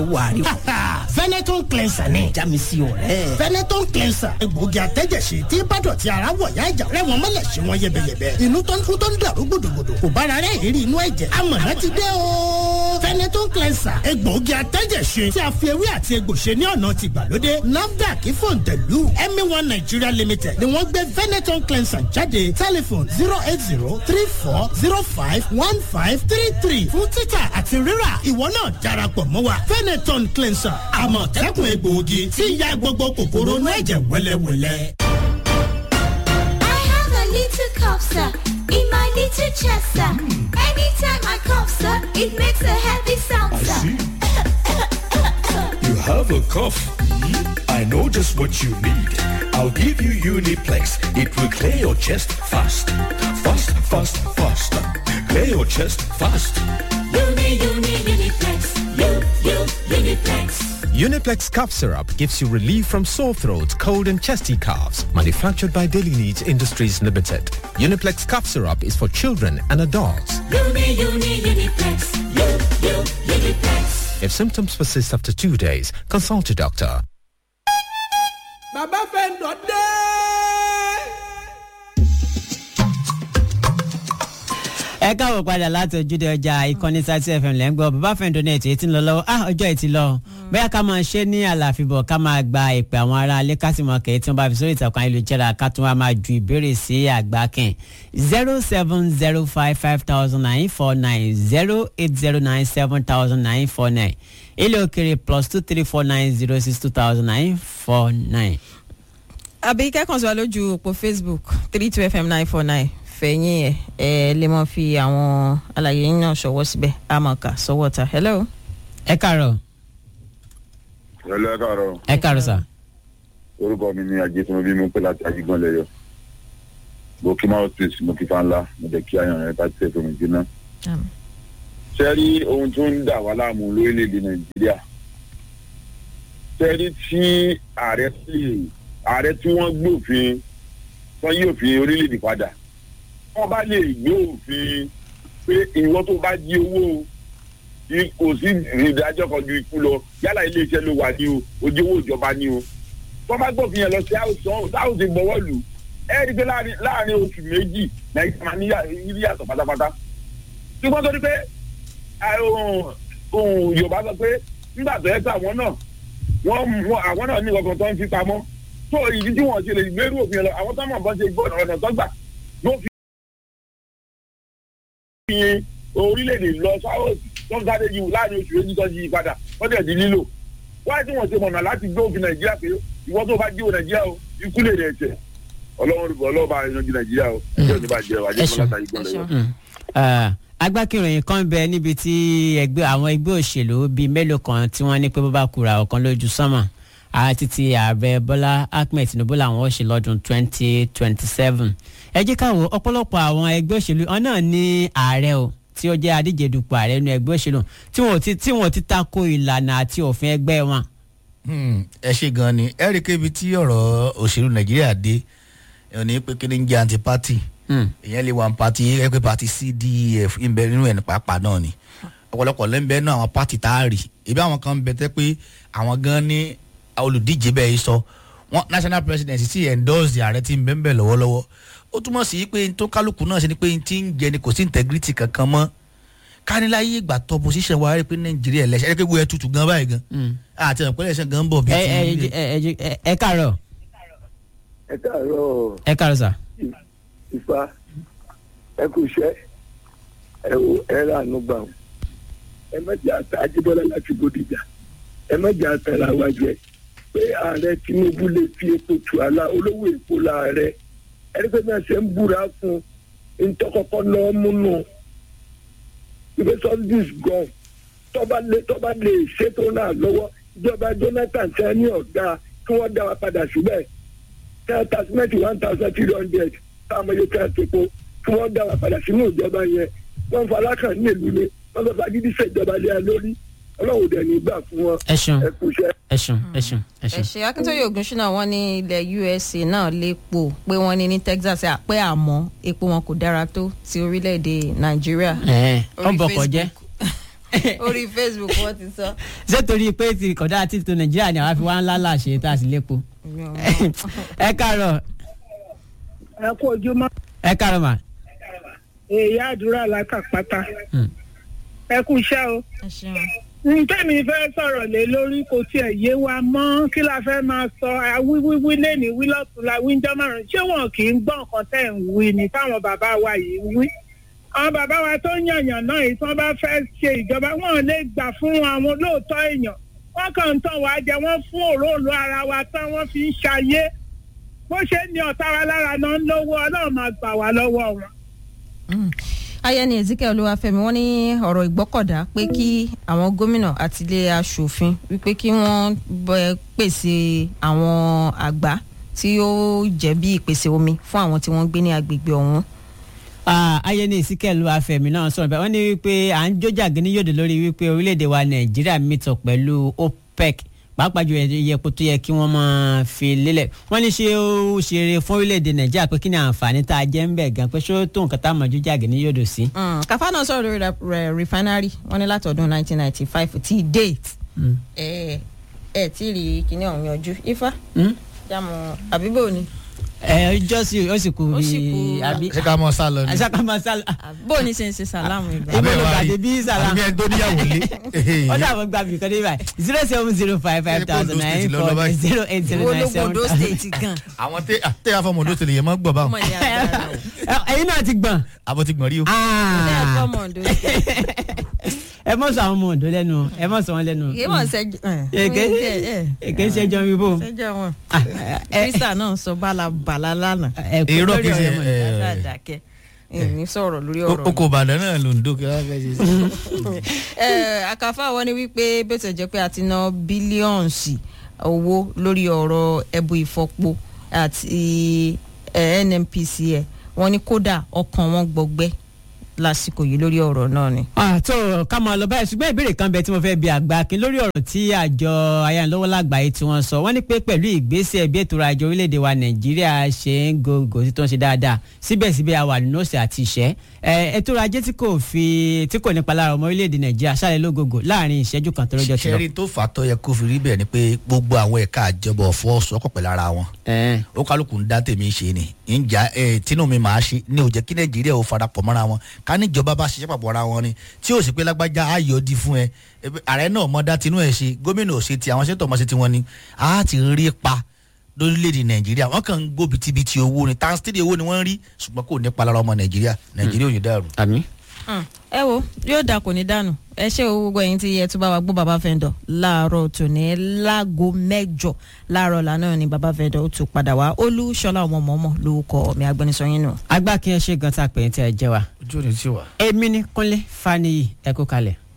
wàrí. Veneton cleanser ni. já mi sí ọ̀rẹ́. Veneton cleanser egbòogi àtẹ́jẹsí tí bàdọ̀tí ara wọ̀ yá ìjà rẹ̀ wọ́n mọ́lẹ̀ sí wọn yẹbẹyẹbẹ. inú tó ń kú tó ń dàrú gbòdògbòdò kò bára rẹ̀ ìrírí inú ẹ̀jẹ̀. amọ̀nà ti dé o. Veneton cleanser egbòogi àtẹ́jẹsí tí a fi ewé àti egbò ṣe ní ọ̀nà ti gbàlódé. NAFDAC fòǹtẹ̀lù MA1 Nigeria Limited ni wọ́n gbé Veneton cleanser jáde tẹlifon zero eight zero three four zero five one five three three fún títà àti rírà ìwọ náà darapọ̀ mọ́ wa Veneton cleanser àmọ̀tẹ́kùn egbòogi tí ń ya gbogbo kòkòrò inú ẹ̀jẹ̀ wẹ́lẹ́wẹ́lẹ́. I have a little cough, sir, in my little chest, sir. Anytime I cough, sir, it makes a heavy sound, I sir. see. You have a cough. I know just what you need. I'll give you Uniplex. It will clear your chest fast. Fast, fast, fast. Clear your chest fast. Uni, uni, uniplex. U, U, uniplex. Uniplex cough syrup gives you relief from sore throat, cold and chesty coughs. Manufactured by Daily Needs Industries Limited. Uniplex cough syrup is for children and adults. Uni, uni, uniplex. U, U, uniplex. If symptoms persist after two days, consult a doctor. bàbá fẹ́ǹdọ̀ dé. ẹ káwọ padà láti ojúde ọjà ìkànnì sátì fm lẹ́ ń gbọ́ bàbá fẹ́ǹdọ̀ náà ètò ètí ń lọ lọ́wọ́ ah ọjọ́ ètí lọ bóyá ká máa ṣe ní àlàfíbọ̀ ká máa gba ìpè àwọn ará alẹ́ ká sì mọ kẹ́yì tí wọ́n bá fi sórí ìtàkùn ayélujára ká tún wá máa ju ìbéèrè sí àgbà kẹ́hìn zero seven zero five five thousand nine four nine zero eight zero nine seven thousand nine four nine ilé òkèrè plus two three four nine zero six two thousand nine four nine. àbí kẹ́kàn sí wa lójú òpó facebook three two fm nine four nine fẹ̀yìn ẹ̀ ẹ̀ lè mọ̀ fi àwọn àlàyé yín náà ṣọwọ́ síbẹ̀ àmọ̀ká sọ́wọ́ ta hello. ẹ káàárọ̀ Ẹlẹ́ káàárọ̀, ẹ káàárọ̀ sà. orúkọ mi ni Ajétúnú bí mo pé láti Ajígbọ́n lẹ́yọ̀. Mo kí Máwọ́ Street, mo kí Fáńlá, mo jẹ́ kí Ayọ̀rẹ́ rẹ̀ bá tẹ̀ tó mi jiná. Àmín. Ṣé rí ohun tó ń dà wá láàmú lórílẹ̀‐èdè Nàìjíríà? Ṣé rí tí ààrẹ sì ààrẹ tí wọ́n gbé òfin wọ́n yí òfin orílẹ̀‐èdè padà? Wọ́n bá lè gbé òfin pé ìwọ tó bá jí owó i- kò sí ìdájọ́ kan ju ikú lọ yálà iléeṣẹ́ ló wà ní o ojú owó ìjọba ní o wọ́n bá gbófin yẹn lọ sí àwùjọ táwọn ti gbọ́wọ́ lù ẹ rí i pé láàrin láàrin oṣù méjì nàìjíríà máa níyà ní yàtọ̀ pátápátá ṣùgbọ́n torí pé ẹ, ohun- ohun yorùbá sọ pé nígbà tó yẹ pé àwọn náà wọ́n mú àwọn náà ní ọkàn tó ń fi pamọ́ tó ìdí tí wọ́n ṣe lè gbérú òfin yẹn lọ àwọn tó mọ̀ bọ́n ṣe gbọ́ ọ̀nà tó gbà ló fi fi orílẹ̀-èdè lọ sáwọ́ tó ń sáré yìí láàrin oṣù méjì tó yí padà wọ́n dẹ̀ di lílò wáyé tí wọ́n ṣe mọ̀nà láti gbé òfin nàìjíríà pé ìwọ́n tó bá jí o nàìjíríà o ikú lè rẹ̀ ẹ̀ṣẹ̀ ọlọ́run ọlọ́run bá yanjú nàìjíríà o ẹjọ́ ní bá jẹ́ o àjẹmọ́ ṣeun. látàrí gbọ́n lẹ́yìn. Mm. Ah, agbákìròyìn kan bẹ níbi tí ẹgbẹ́ àwọn ẹgbẹ́ òṣèlú bíi mélòó kan tí wọ́n ní pé bó bá kura ọ̀kan lójú sánmà àti ti ààrẹ bọ́lá ahmed tinubu làwọn ó ṣe lọ́dún twenty twenty seven ẹ jẹ́ ká wo ọ̀pọ̀lọpọ̀ àwọn ẹgbẹ́ òṣèlú wọn náà ní ààrẹ o tí ó jẹ́ adíje dupò ààrẹ nínú ẹgbẹ́ òṣèlú tí wọn ò ti tí wọn ò ti tako ìlànà àti òfin ẹgbẹ́ wọn. Hmm, ẹ ṣe gan ni ẹ rí i pé ibi tí ọ̀rọ̀ òṣèlú nàìjíríà dé ẹ̀ ní pé kí ni ń jẹ́ anti party ìyẹn lè wà ní party ẹ pé party cdef ń bẹ nínú ẹ̀ ní pàápàá náà ni ọ̀pọ̀lọpọ̀ ló ń bẹ náà àwọn party tá a rì ebi àwọn kan ń bẹ tẹ́ pé àwọn gan ní olùdíje bẹ́ẹ̀ sọ wọn national presidency sì endorse ààrẹ tí ń bẹ ń bẹ lọ́wọ́lọ́wọ́ ó túmọ̀ sí pé n tó kálukú náà ṣe ni pé n ti ń jẹ ni kò sí integrity kankan mọ́ kániláyé ìgbà tó position wa rí i pé nàìjíríà ẹlẹ́sẹ̀ ẹ kéwòn ẹ tutù gan báyìí gan àti ẹ̀pẹ́ ẹlẹ́sẹ̀ gan ń bọ̀ bí ẹ ti ẹ ń lé. ẹ ẹ ẹ ẹ káàárọ̀ ẹ káàárọ̀ ẹ káàárọ̀ sà. ìfà ẹ kò ṣẹ́ ẹ wo ẹ rànú gbà wọn ẹ mẹjẹ àtà Ajíbọ́lá láti Bódìjà ẹ mẹjẹ àtàrà wa jẹ pé ààrẹ Tinubu lè fi epo tù àlà olówó epo láàrẹ ẹni pé náà ṣe ń búra fún ntọkọkọ náà múnú ìgbé subsidies gan tọba lè tọba lè ṣètò náà lọ́wọ́ ìjọba Jonathan ṣe ní ọ̀gá kí wọ́n dá wa padà síbẹ̀ ten thousand one thousand three hundred táwọn ọmọ yóò tẹ́ ẹ̀ tó kí wọ́n dá wa padà sínú ìjọba yẹn wọ́n fa alákàn ní ìlú ni wọ́n fẹ́ fagídí ṣèjọba lé ẹ lórí ọlọ́run dẹ̀ ní gbà fún wọn. ẹ ṣeun ẹ kú iṣẹ́. ẹ ṣeun ẹ ṣeun ẹ ẹ ṣeun. ṣe akíntóye ògúnṣúná wọn ní ilẹ̀ usa náà lépo pé wọ́n ní ní texas pé àmọ́ epo wọn kò dára tó ti orílẹ̀-èdè nàìjíríà. ẹ ọ Orí bọkọ jẹ. Facebook. orí facebook wọ́n ti sọ. ṣé torí pé ti kọ̀dá títún nàìjíríà ni àwa fi wá ńlá là ṣe tá a sì lépo. ẹ káàárọ̀ ẹ kú ojúmọ́ ẹ káàárọ̀ mà. èyí àdúrà lákàpátá ẹ kú iṣẹ́ o ẹ ṣeun. ntẹ́mi fẹ́ sọ̀rọ̀ lé lórí kò tiẹ̀ yé wa mọ́ kí la fẹ́ máa sọ wíwíwí lẹ́ni wí lọ́tún la wí ń jọ́ márùn-ún ṣé wọn kì í gbọ́ nǹkan tẹ̀ ń wí ni táwọn bàbá wa yìí ń wí. àwọn bàbá wa tó ń yànyàn náà yìí tí wọ́n bá fẹ́ ṣe ìjọba wọn ò lè gbà fún àwọn olóòótọ́ èèyàn wọ́n kàn ń tàn wá jẹ wọ́n fún òróòlù ara wa tán wọ́n fi ń ṣayé bó ṣe ní ọ̀tá wa lára náà ń lówó ọlọ́run máa gbà wá lọ́wọ́ wọn. ayẹni ezekiel olúwàfẹmi wọn ní ọ̀rọ̀ ìgbọ́kọ̀dá pé kí àwọn gómìnà àti ilé aṣòfin wípé kí wọ́n bẹ pèsè àwọn àgbá tí ó jẹ́ bí ìpèsè omi fún àwọn tí wọ́n ń gbé ní agbègbè ọ̀hún. ayẹni ìsíkẹ̀lú afẹ̀mí náà sọ̀rọ̀ bẹ́ẹ̀ wọ́n ní wípé à ń jójà gíní yòdò lórí wípé orílẹ̀-èdè wa nàìjíríà mìtọ̀ pẹ̀lú opec pàápàá ju iye epo tó yẹ kí wọ́n máa fi lélẹ̀ wọ́n ní ṣé ó ṣeré fún orílẹ̀-èdè nàìjíríà pé kí ni àǹfààní tá a jẹ́ ń bẹ̀ gan pé ṣó tó nǹkan tá a mọ̀ jójà gíní yòdò sí. kàfá náà sọ̀rọ̀ lórí rẹ̀ refinery wọ́n ní látọ̀dún 1995 tí date ẹ̀ ẹ̀ tí rí kíní ọ̀hún yanjú ifá jámọ̀ àbíbò ni ẹ ọjọ́ sí ó sì kú Ó sì kú. bí àbí. ṣé ká mọ sá lọ ni. àṣà ká máa sá lọ. bó o ní ṣe ń ṣe sàlámù ìgbà. ibo ló gbàdé bí sàlámù. àbí ẹ tó níyàwó lé. ó dàbọ̀ gba bìkan dé báyìí zero seven zero five five thousand nine four zero eight zero nine seven ológun state gan. àwọn tẹ tẹ àfọmọdé tẹlẹ yẹn mọ gbọ báwọn. ọmọ ìyá àgbà náà. ẹyin náà ti gbọ̀n. àbọ̀ ti gbọ̀n rí o. ilé ẹ̀kọ́ mọ̀ ọ̀dọ́ ẹ mọ̀ sọ àwọn ọmọ òǹdó lẹ́nu ẹ mọ̀ sọ wọn lẹ́nu. kì í mọ̀ ṣẹ́jú. èké èké ṣẹjọ mi bò. ṣẹ́jọ́ wọn. krista náà sọ bálabàlà lánàá. èrò kìí ṣe ẹ dáadáa ní sọ̀rọ̀ lórí ọ̀rọ̀ oko ìbàdàn náà ló ń dó kí wọ́n fẹ́ ṣe sí. ẹ àkàfà wọn ni wípé bó ti jẹ́ pé a ti ná bílíọ̀nsì owó lórí ọ̀rọ̀ ẹbu ìfọpo àti eh, nnpc ẹ̀ wọ́n ní kódà ọkàn wọn gbọgbẹ́ lásìkò yìí lórí ọ̀rọ̀ náà ni. àtọ ká máa lọ báyìí ṣùgbọ́n ìbéèrè kan bẹ tí mo fẹ́ bi àgbà kí lórí ọ̀rọ̀ tí àjọ ayánilọ́wọ́ lágbàáyé tí wọ́n sọ wọ́n ní pé pẹ̀lú ìgbésẹ̀ bí ètò ọrọ̀ ajé orílẹ̀-èdè wa nàìjíríà ṣe ń gògò tí tó ń ṣe dáadáa síbẹ̀síbẹ̀ a wà nínú ọ̀sẹ̀ àti ìṣẹ́ ètò ọrọ̀ ajé tí kò fi tí kò nípa lára ọmọ orílẹ̀-èdè nàìjíríà ṣàlẹ̀ lógógó láàrin ìṣẹ́jú kan tó lọ́jọ́ ti lọ. ṣẹ́rí tó fà á tó yẹ kó fi rí bẹ́ẹ̀ ni pé gbogbo àwọn ẹ̀ka àjọbọ̀ fọ́ọ̀sọ́kọ̀ pẹ̀lú ara wọn. ó kálukú ń dá tèmi ṣe ni ìjà tínú mi máa ṣe ní ó jẹ́ kí nàìjíríà ó farapọ̀ mọ́ra wọn ká níjọba bá ṣiṣẹ́ papọ̀ ara wọn ni tí ó sì pé lágbájá á yọ di fún ẹ ààrẹ náà mọ dá tinú ẹ ṣe gómìnà ò ṣe ti àwọn ṣètò ọmọ ṣe ti wọn ni á ti rí pa lórílẹ̀‐èdè nàìjíríà wọ́n kàn ń gbó bitibiti owó ni tánstìrì owó ni wọ́n ń rí ṣùgbọ́n kò ní palára ọmọ nàìjíríà nàìjíríà ò ní dàrú. àmì. ẹ wo yóò dà kò ní dànù ẹ ṣe owó gbogbo ẹyin tí ẹ tún bá wa gbọ́ bàbá fẹ́ndọ̀ láàárọ̀ tòní láago mẹ́jọ láàárọ̀ lánàá ni bàbá fẹ́ndọ̀ ó tún padà wá olúṣọlá ọmọ mọ́mọ́ lórúkọ mi agbẹnusọ yín nù. agbá kí ẹ ṣe gan tá a pè é tí ẹ jẹ wa. ojú ò ní tí wà. èmi ni kúnlé faniyi ẹ kú kalẹ̀.